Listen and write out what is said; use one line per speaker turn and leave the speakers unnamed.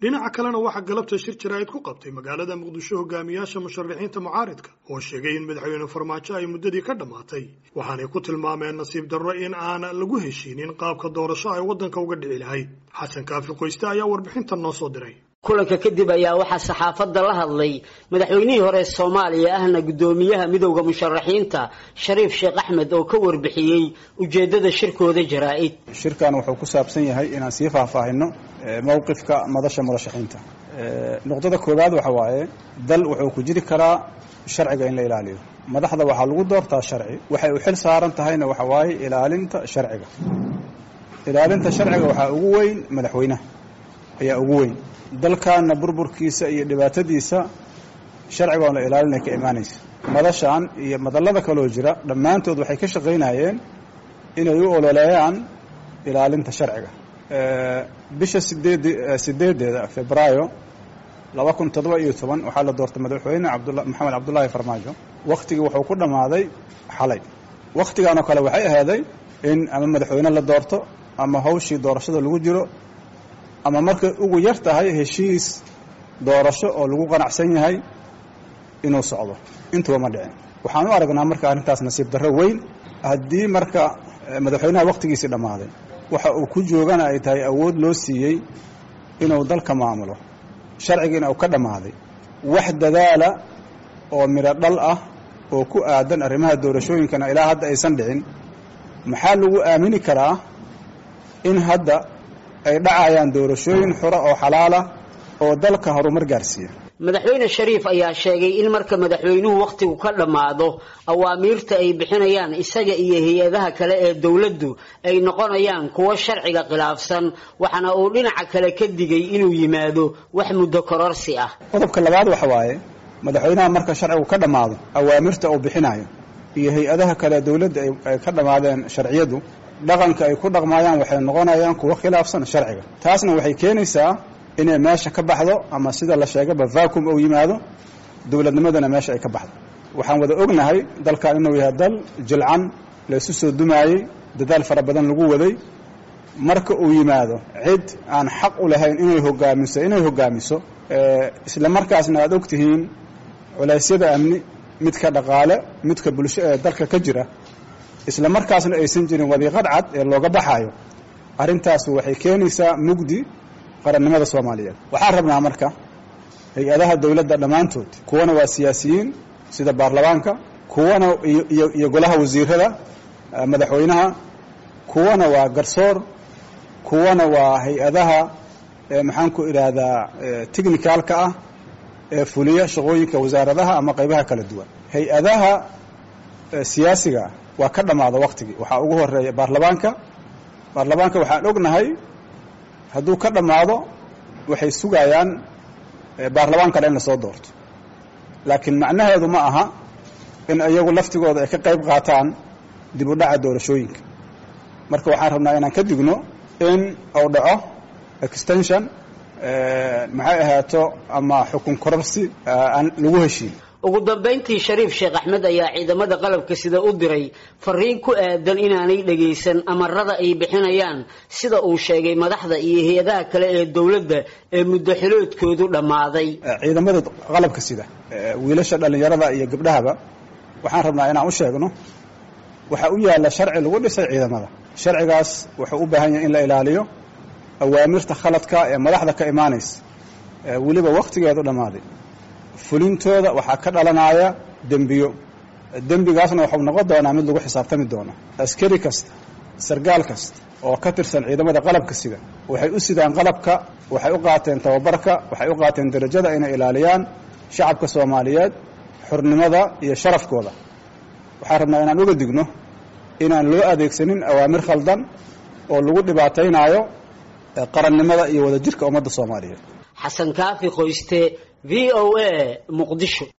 dhinaca kalena waxaa galabta shir jaraa'id ku qabtay magaalada muqdisho hogaamiyaasha musharaxiinta mucaaridka oo sheegay in madaxweyne farmaajo ay muddadii ka dhammaatay waxaanay ku tilmaameen nasiib darro in aan lagu heshiinin qaabka doorasho ay waddanka uga dhici lahayd xasan kaafi qoyste ayaa warbixintan noo soo diray
kulanka kadib ayaa waxaa saxaafadda la hadlay madaxweynihii hore soomaaliya ahna guddoomiyaha midowda musharaxiinta shariif sheekh axmed oo ka warbixiyey ujeeddada shirkooda jaraa'id
shirkan wuxuu ku saabsan yahay inaan sii faahfaahino mowqifka madasha murashaxiinta nuqdada koowaad waxa waaye dal wuxuu ku jiri karaa sharciga in la ilaaliyo madaxda waxaa lagu doortaa sharci waxay u xil saaran tahayna waxa waaye ilaalinta sharciga ilaalinta sharciga waxaa ugu weyn madaxweynaha ayaa ugu weyn dalkaana burburkiisa iyo dhibaatadiisa sharciga oon la ilaalinay ka imaanaysa madashan iyo madallada kaloo jira dhammaantood waxay ka shaqaynayeen inay u ololeeyaan ilaalinta sharciga bisha sideed sideedeeda febraayo laba kun toddoba iyo toban waxaa la doortay madaxweyne abdula maxamed cabdullaahi farmaajo wakhtigii wuxuu ku dhammaaday xalay wakhtigan oo kale waxay ahaaday in ama madaxweyne la doorto ama hawshii doorashada lagu jiro ama markay ugu yar tahay heshiis doorasho oo lagu qanacsan yahay inuu socdo intuba ma dhicin waxaan u aragnaa marka arrintaas nasiib darro weyn haddii marka madaxweynaha wakhtigiisii dhammaaday waxa uu ku joogana ay tahay awood loo siiyey inuu dalka maamulo sharcigiina uu ka dhammaaday wax dadaala oo midho dhal ah oo ku aadan arrimaha doorashooyinkana ilaa hadda aysan dhicin maxaa lagu aamini karaa in hadda ay dhacayaan doorashooyin xura oo xalaala oo dalka horumar gaarsiiya
madaxweyne shariif ayaa sheegay in marka madaxweynuhu wakhtigu ka dhammaado awaamiirta ay bixinayaan isaga iyo hay-adaha kale ee dowladdu ay noqonayaan kuwo sharciga khilaafsan waxaana uu dhinaca kale ka digay inuu yimaado wax muddo kororsi ah
qodobka labaad waxa waaye madaxweynaha marka sharcigu ka dhammaado awaamirta uu bixinayo iyo hay-adaha kale dowladda ay ka dhammaadeen sharciyadu dhaqanka ay ku dhaqmaayaan waxay noqonayaan kuwo khilaafsan sharciga taasna waxay keenaysaa inay meesha ka baxdo ama sida la sheegaba vacuum uu yimaado dowladnimadana meesha ay ka baxdo waxaan wada ognahay dalkan inuu yahay dal jilcan la isu soo dumaayey dadaal fara badan lagu waday marka uu yimaado cid aan xaq u lahayn inay hogaamiso inay hogaamiso isla markaasna aad og tihiin culeysyada amni midka dhaqaale midka bulsho ee dalka ka jira isla markaasna aysan jirin wadiiqad cad ee looga baxaayo arrintaas waxay keenaysaa mugdi qarannimada soomaaliyeed waxaan rabnaa marka hay-adaha dowladda dhammaantood kuwana waa siyaasiyiin sida baarlamaanka kuwana iyo golaha wasiirada madaxweynaha kuwana waa garsoor kuwana waa hay-adaha maxaan ku idhaahdaa technicalka ah ee fuliya shaqooyinka wasaaradaha ama qaybaha kala duwan hay-adaha siyaasiga waa ka dhammaada waktigii waxaa ugu horeeya baarlamaanka baarlamaanka waxaan ognahay hadduu ka dhammaado waxay sugayaan baarlamaan kale in lasoo doorto laakiin macnaheedu ma aha in iyagu laftigooda ay ka qayb qaataan dib u dhaca doorashooyinka marka waxaan rabnaa inaan ka digno in uu dhaco extension maxay ahaato ama xukun kororsi aan lagu heshiin
ugu dambayntii shariif sheekh axmed ayaa ciidamada qalabka sida u diray fariin ku aadan inaanay dhagaysan amarada ay bixinayaan sida uu sheegay madaxda iyo hay-adaha kale ee dowladda ee muddo xiloodkoodu dhammaaday
ciidamada qalabka sida wiilasha dhallinyarada iyo gabdhahaba waxaan rabnaa inaan u sheegno waxaa u yaalla sharci lagu dhisay ciidamada sharcigaas wuxuu u baahan yahay in la ilaaliyo awaamirta khaladka ee madaxda ka imaanaysa weliba wakhtigeedu dhammaaday fulintooda waxaa ka dhalanaya dembiyo dembigaasna waxau noqon doonaa mid lagu xisaabtami doono askari kasta sargaal kasta oo ka tirsan ciidamada qalabka sida waxay u sidaan qalabka waxay u qaateen tababarka waxay u qaateen darajada inay ilaaliyaan shacabka soomaaliyeed xurnimada iyo sharafkooda waxaan rabnaa inaan uga digno inaan loo adeegsanin awaamir khaldan oo lagu dhibaataynaayo qarannimada iyo wadajirka ummadda soomaaliyeed
xasan kaafi qoyste v o a muqdisho